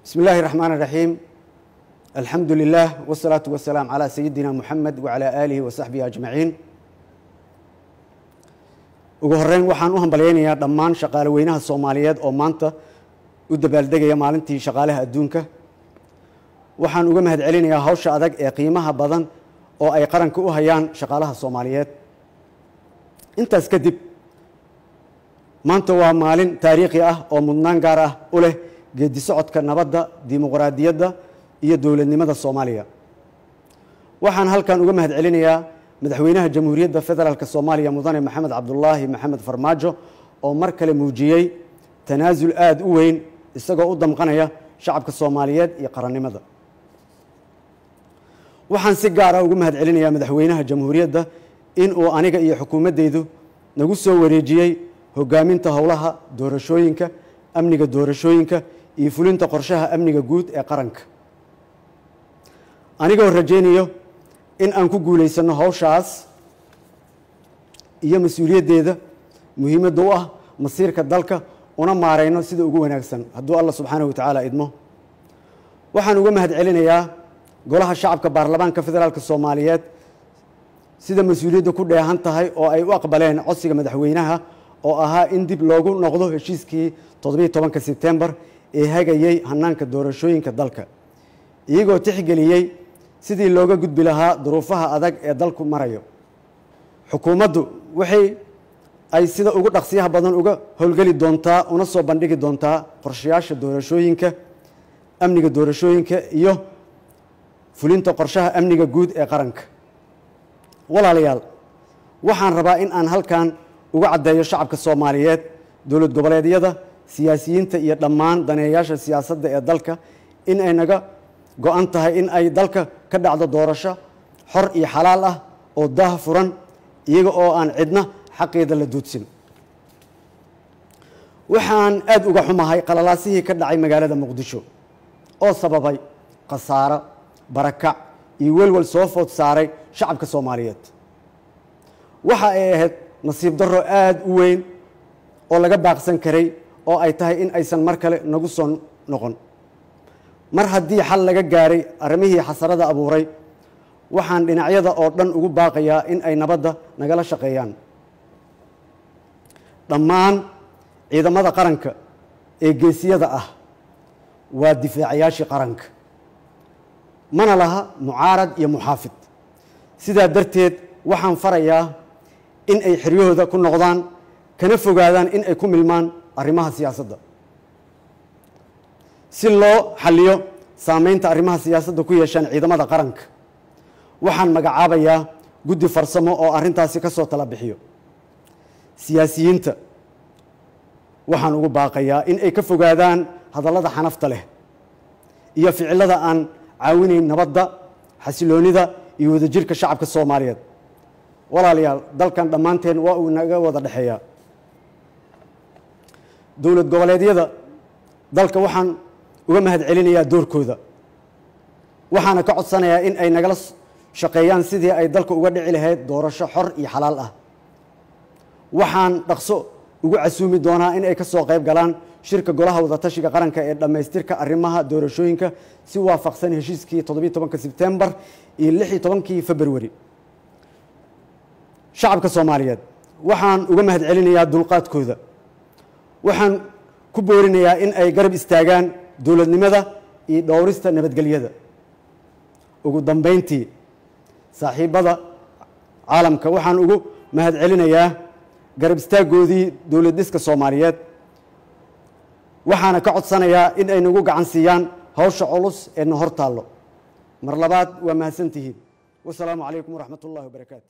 بسم الله الرحمن الرحيم الحمد لله والصلاة والسلام على سيدنا محمد وعلى آله وصحبه أجمعين ugu horeyn waxaan u hambalyaynayaa dhammaan shaqaale weynaha soomaaliyeed oo maanta u dabaaldegaya maalintii shaqaalaha adduunka waxaan uga mahad celinayaa hawsha adag ee qiimaha badan oo ay qaranka u hayaan shaqaalaha soomaaliyeed intaas kadib maanta waa maalin taariikhi ah oo mudnaan gaar ah u leh geedi socodka nabadda dimuqraadiyadda iyo dowladnimada soomaaliya waxaan halkan uga mahad celinayaa madaxweynaha jamhuuriyadda federaalk soomaaliya mudane maxamed cabdulaahi maxamed farmaajo oo mar kale muujiyey tanaasul aada u weyn isagoo u damqanaya shacabka soomaaliyeed iyo qarannimada waxaan si gaara ugu mahad celinayaa madaxweynaha jamhuuriyadda in uu aniga iyo xukuumaddeydu nagu soo wareejiyey hogaaminta howlaha doorashooyinka amniga doorashooyinka iyo fulinta qorshaha amniga guud ee qaranka anigoo rajaynayo in aan ku guulaysanno hawshaas iyo mas-uuliyaddeeda muhiimadda u ah masiirka dalka una maarayno sida ugu wanaagsan hadduu allah subxaanahu wa tacaala idmo waxaan uga mahad celinayaa golaha shacabka baarlamaanka federaalk soomaaliyeed sida mas-uuliyadda ku dheehan tahay oo ay u aqbaleen codsiga madaxweynaha oo ahaa in dib loogu noqdo heshiiskii toddobiiy tobanka sebtembar ee hagayey hanaanka doorashooyinka dalka iyagoo tixgeliyey sidii looga gudbi lahaa duruufaha adag ee dalku marayo xukuumaddu waxay ay sida ugu dhaqsiyaha badan uga howlgeli doontaa una soo bandhigi doontaa qorshayaasha doorashooyinka amniga doorashooyinka iyo fulinta qorshaha amniga guud ee qaranka walaalayaal waxaan rabaa in aan halkan uga caddeeyo shacabka soomaaliyeed dowlad goboleedyada siyaasiyiinta iyo dhammaan daneeyaasha siyaasadda ee dalka in ay naga go-an tahay in ay dalka ka dhacdo doorasho xor iyo xalaal ah oo daah furan iyaga oo aan cidna xaqeeda la duudsin waxaan aada uga xumahay qalalaasihii ka dhacay magaalada muqdisho oo sababay khasaaro barakac iyo welwel soo food saaray shacabka soomaaliyeed waxa ay ahayd nasiib darro aada u weyn oo laga baaqsan karay oo ay tahay in aysan mar kale nagu soo noqon mar haddii xal laga gaaray arrimihii xasarada abuuray waxaan dhinacyada oo dhan ugu baaqayaa in ay nabadda nagala shaqeeyaan dhammaan ciidamada qaranka ee geesiyada ah waa difaacayaashii qaranka mana laha mucaarad iyo muxaafid sidaa darteed waxaan farayaa in ay xeryahooda ku noqdaan kana fogaadaan in ay ku milmaan arrimaha siyaasadda si loo xalliyo saameynta arrimaha siyaasadda ku yeeshaan ciidamada qaranka waxaan magacaabayaa guddi farsamo oo arrintaasi ka soo tala bixiyo siyaasiyiinta waxaan ugu baaqayaa in ay ka fogaadaan hadallada xanafta leh iyo ficillada aan caawinayn nabadda xasiloonida iyo wadajirka shacabka soomaaliyeed walaalayaal dalkan dhammaanteen waa uu naga wada dhexeeyaa dowlad goboleedyada dalka waxaan uga mahad celinayaa doorkooda waxaana ka codsanayaa in ay nagala shaqeeyaan sidii ay dalka uga dhici lahayd doorasho xor iyo xalaal ah waxaan dhaqso ugu casuumi doonaa in ay ka soo qayb galaan shirka golaha wadatashiga qaranka ee dhammaystirka arrimaha doorashooyinka si waafaqsan heshiiskii toddobiiy tobanka sebtembar iyo lix iyo tobankii februari shacabka soomaaliyeed waxaan uga mahad celinayaa dulqaadkooda waxaan ku boorinayaa in ay garab istaagaan dowladnimada iyo dhowrista nabadgelyada ugu dambeyntii saaxiibbada caalamka waxaan ugu mahad celinayaa garab istaaggoodii dowlad dhiska soomaaliyeed waxaana ka codsanayaa in ay nagu gacan siiyaan hawsha culus ee na hor taallo mar labaad waa mahadsan tihiin wasalaamu calaykum waraxmat ullahi wabarakaatu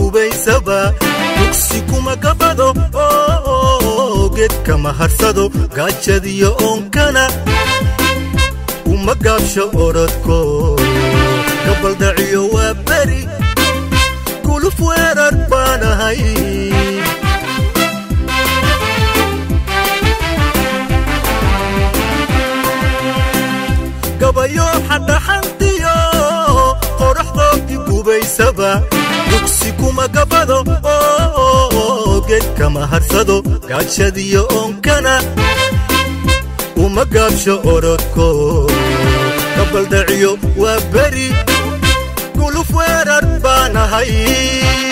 gubaysaba dugsi kuma gabado geedkama harsado gaajadiyo oonkana uma gaabsho orodko gabaldhaciyo waa beri guluf weerar baanahay gabayo xadhaxantiyo qoraxdoodii gubaysaba dugsi kuma gabado geedkama harsado gaajadiyo oonkana uma gaabsho orodko gabaldhaciyo waa beri guluf weerar baanahay